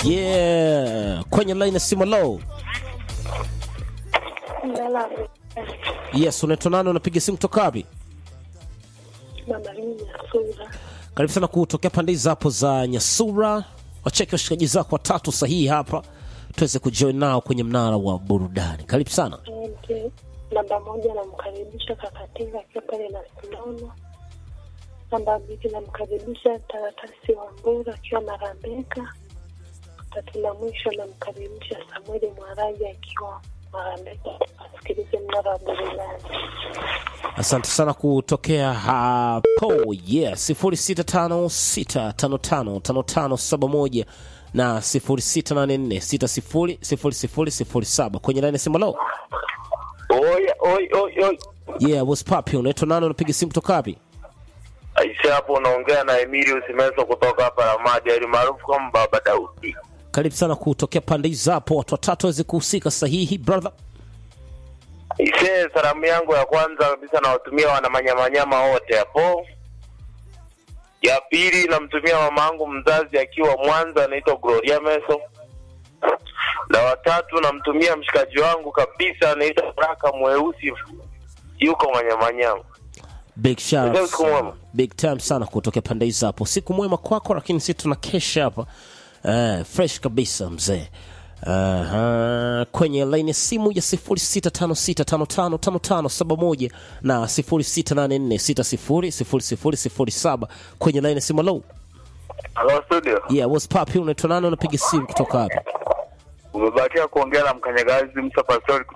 Yeah, kwenye line ya simu low. Ndala Yes, unaitwa nani? Unapiga simu kutoka wapi? mama Nyasura. Karibu sana kutokea pande hizi hapo za Nyasura. Wacheke washikaji zako watatu sahihi hapa tuweze kujoin nao kwenye mnara wa burudani. Karibu sana. Asante. Namba moja namkaribisha Kakatinga akiwa pale na Sinono. Namba mbili namkaribisha Taratasi wa Mbura akiwa Marambeka. Tatu na mwisho namkaribisha Samueli Mwaraji akiwa Marambeka. Asikilize mnara wa burudani. Asante sana kutokea hapo. Yeah, 0656555571 na 0684600007 kwenye line ya simu low. Oi, oi, oi, oi. Yeah, what's poppin? Unaitwa nani? Unapiga simu kutoka wapi? Aisha hapo unaongea na Emilio Simeso kutoka hapa Ramadi, ali maarufu kama Baba Daudi. Karibu sana kutokea pande hizi hapo, watu watatu waweze kuhusika sahihi, brother. Ise, salamu yangu ya kwanza kabisa nawatumia wanamanyamanyama wote hapo. Ya pili namtumia mama yangu mzazi akiwa Mwanza, anaitwa Gloria Meso. Na watatu namtumia mshikaji wangu kabisa anaitwa Baraka Mweusi, yuko Manyamanyama. Big shout Leo out. siku mwema. Big time sana kutokea pande hizi hapo. Siku mwema kwako, lakini sisi tuna kesha hapa. Uh, fresh kabisa mzee. Uh, kwenye line ya simu ya 0656555571 na 0684600007 kwenye line ya simu low. Hello studio. Yeah, what's poppin? Unaitwa nani? Unapiga simu kutoka wapi? Umebakia kuongea na mkanyagazi Musa Pastori